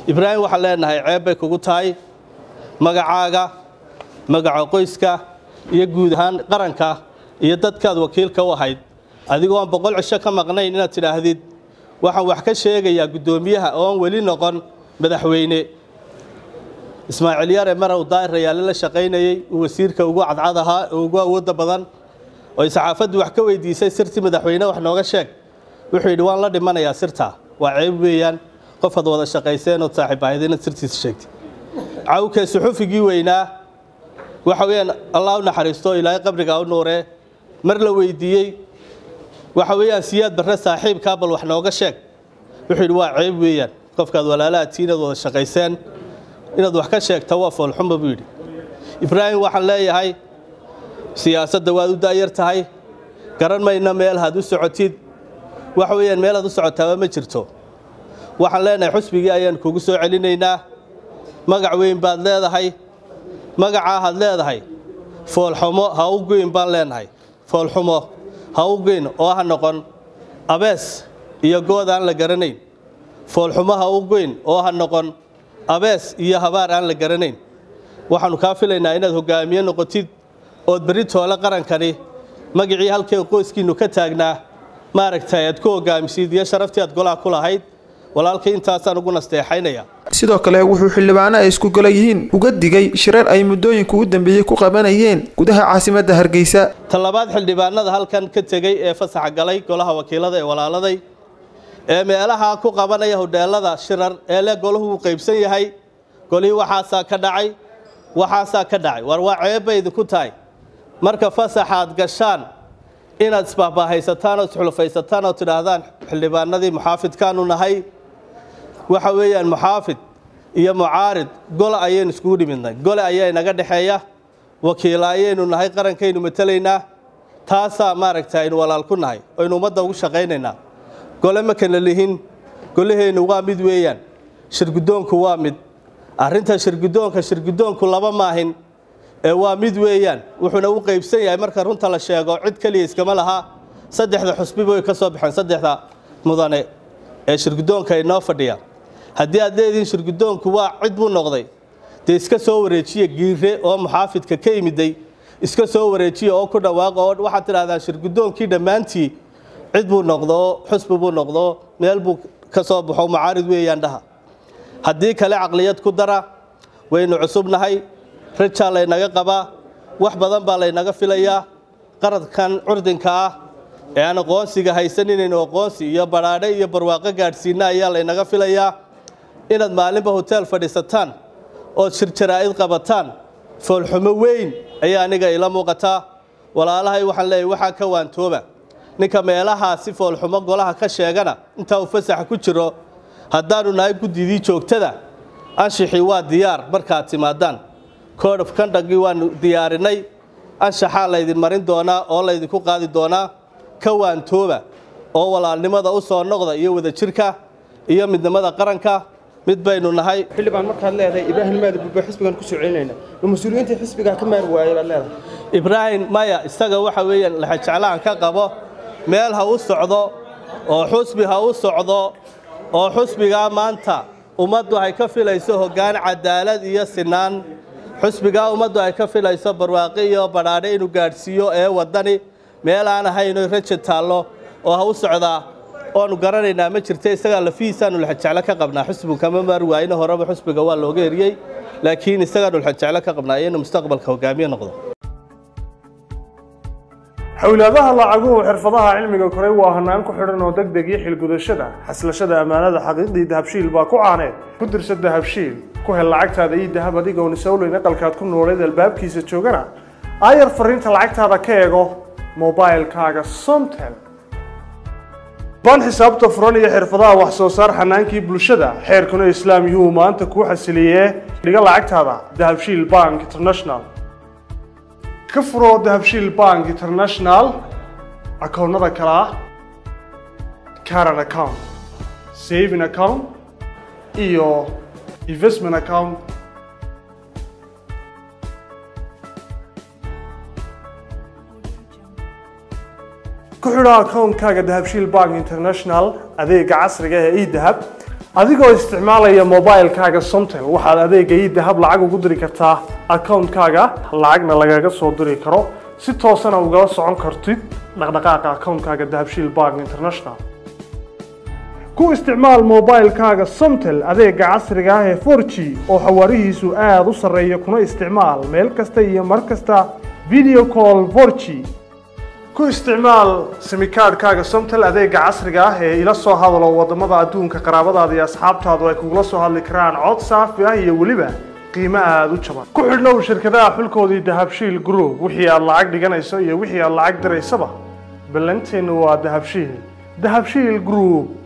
ibraahim waxaan leenahay ceeb bay kugu tahay magacaaga magaca qoyska iyo guud ahaan qaranka iyo dadkaad wakiilka u ahayd adigoo aan boqol cisho ka maqnayn inaad tidhaahdid waxaan wax ka sheegayaa guddoomiyaha oo aan weli noqon madaxweyne ismaaciil yare marow daahir rayaale la shaqaynayey uu wasiirka ugu cadcad ahaa oo ugu awoodda badan oy saxaafaddu wax ka weydiisay sirtii madaxweyne wax nooga sheeg wuxuu yidhi waan la dhimanayaa sirtaa waa ceeb weeyaan qofaad wada shaqayseen ood saaxiib ahayd inaad sirtiisa sheegtay cawke suxufigii weynaa waxa weeyaan allah u naxariisto ilaahay qabrigaa u nuuree mar la weydiiyey waxa weeyaan siyaad barre saaxiibkaa bal wax nooga sheeg wuxuu yidhi waa ceeb weeyaan qofkaad walaalahatii inaad wada shaqayseen inaad wax ka sheegta waa foolxuma buu yidhi ibraahim waxaan leeyahay siyaasadda waad u daayar tahay garan mayna meel had u socotid waxa weeyaan meel had u socotaaba ma jirto waxaan leenahay xusbigii ayaan kugu soo celinaynaa magac weyn baad leedahay magacaa had leedahay foolxumo ha u goyn baan leenahay foolxumo ha u goyn oo ha noqon abees iyo good aan la garanayn foolxumo ha u goyn oo ha noqon abees iyo habaar aan la garanayn waxaannu kaa filaynaa inaad hogaamiye noqotid ood berri toole qarankani magacii halkay qoyskiinnu ka taagnaa maaragtay aad ku hogaamisid iyo sharaftii aad golaha ku lahayd walaalkay intaasaan ugu nasteexaynaya sidoo kale wuxuu xildhibaano ay isku gola yihiin uga digay shirar ay muddooyinka u dambeeyey ku qabanayeen gudaha caasimadda hargeysa talabaad xildhibaanada halkan ka tegey ee fasaxa galay golaha wakiilada ee walaaladay ee meelaha ku qabanaya hodheelada shirar ee le golahu uu qaybsan yahay golihii waxaasaa ka dhacay waxaasaa ka dhacay war waa ceebbay idinku tahay marka fasaxaad gashaan inaad isbaahbaahaysataan oo isxulufaysataan oo tidhaahdaan xildhibaanadii muxaafidkaanu nahay waxa weeyaan muxaafid iyo mucaarid gole ayaynu iskugu dhimidnay gole ayaa inaga dhexeeya wakiila ayaynu nahay qarankaynu matelaynaa taasaa maaragta aynu walaal ku nahay aynu ummadda ugu shaqaynaynaa gole ma kana lihin golaheennu waa mid weeyaan shirguddoonku waa mid arrinta shirguddoonka shirguddoonku laba maahin ee waa mid weeyaan wuxuuna u qaybsan yahay marka runta la sheego cid keliya iskama laha saddexda xusbiba way ka soo baxeen saddexda mudane ee shirguddoonka inoo fadhiya haddii aad leedihiin shirguddoonku waa cid buu noqday dee iska soo wareejiya giire oo muxaafidka ka yimiday iska soo wareejiya oo ku dhawaaqa oo waxaad tidhahdaan shirguddoonkii dhammaantii cid buu noqdo xusbi buu noqdo meel buu ka soo baxo mucaarid weeyaan dhaha haddii kale caqliyad ku dara waynu cusubnahay rajaa laynaga qabaa wax badan baa laynaga filayaa qaradkan curdinka ah ee aan aqoonsiga haysan inaynu aqoonsi iyo badhaadhe iyo barwaaqo gaadhsiina ayaa laynaga filayaa inaad maalinba hoteel fadhiisataan ood shir jaraa'id qabataan foolxumo weyn ayaa aniga ila muuqataa walaalahay waxaan leeyahay waxaa ka waantooba ninka meelahaasi foolxumo golaha ka sheegana intaa uu fasaxa ku jiro haddaanu nahay guddidii joogtada anshixii waa diyaar markaad timaadaan code of conductgii waanu diyaarinay anshaxaa laydin marin doonaa oo laydinku qaadi doonaa ka waantooba oo walaalnimada u soo noqda iyo wadajirka iyo midnimada qaranka mid baynu nahay xildhibaan markaad leedahay ibraahim maadi bulba xisbigan ku soo celinayna ma mas-uuliyiintii xisbigaa ka maari waayay baad leedahay ibraahim maya isaga waxa weeyaan laxajeclaan ka qabo meel ha u socdo oo xusbi ha u socdo oo xusbigaa maanta ummaddu ay ka filayso hoggaan cadaalad iyo sinaan xusbigaa ummaddu ay ka filayso barwaaqi iyo badhaadhe inuu gaadhsiiyo ee waddani meel aan ahayno raja taallo oo ha u socdaa oanu garanaynaa ma jirta isagaa lafihiisaanu laxajeclo ka qabnaa xusbigu kama maari waayina horeba xusbiga waa looga eriyey laakiin isagaanu laxajeclo ka qabnaa inuu mustaqbalka hogaamiye noqdo xowlaadaha lacaguhu xirfadaha cilmiga koray waa hanaan ku xidhan oo deg deg iyo xilgudashada xaslashada ammaanada xaqiiqdii dahabshiil baa ku caaneed ku dirsa dahabshiil ku hel lacagtaada iyo dahab adigoon isowleyn aqalkaad ku nooleed albaabkiisa joogana aayar fariinta lacagtaada ka eego mobailkaaga somtel baan xisaabta furan iyo xirfadaha wax soo saar xanaankii bulshada xeerkuna islaam yuhuu maanta kuu xasiliyee dhiga lacagtaada dahabshiil bank international ka furo dahabshiil bank international akoonnada kale ah caran account saving account iyo investment account ku xidho akoonkaaga dahabshiil bank international adeega casriga ee edahab adigoo isticmaalaya mobilekaaga somtel waxaad adeega idahab lacag ugu diri kartaa akawuntkaaga lacagna lagaga soo diri karo si toosana ugala socon kartid dhaqdhaqaaqa akawuntkaaga dahabshiil bank international ku isticmaal mobilekaaga somtel adeega casriga ah ee 4g oo xawaarihiisu aada u sarreeya kuna isticmaal meel kasta iyo mar kasta video call 4g ku isticmaal simikaadhkaaga somtel adeega casriga ah ee ila soo hadalo wadamada adduunka qaraabadaada iyo asxaabtaadu ay kugula soo hadli karaan cod saafi ah iyo weliba qiimo aada u jaban ku xidhnow shirkadaha xulkoodii dahabshiil group wixii aad lacag dhiganayso iyo wixii aad lacag diraysaba ballanteennu waa dahabshiil dahabshiil group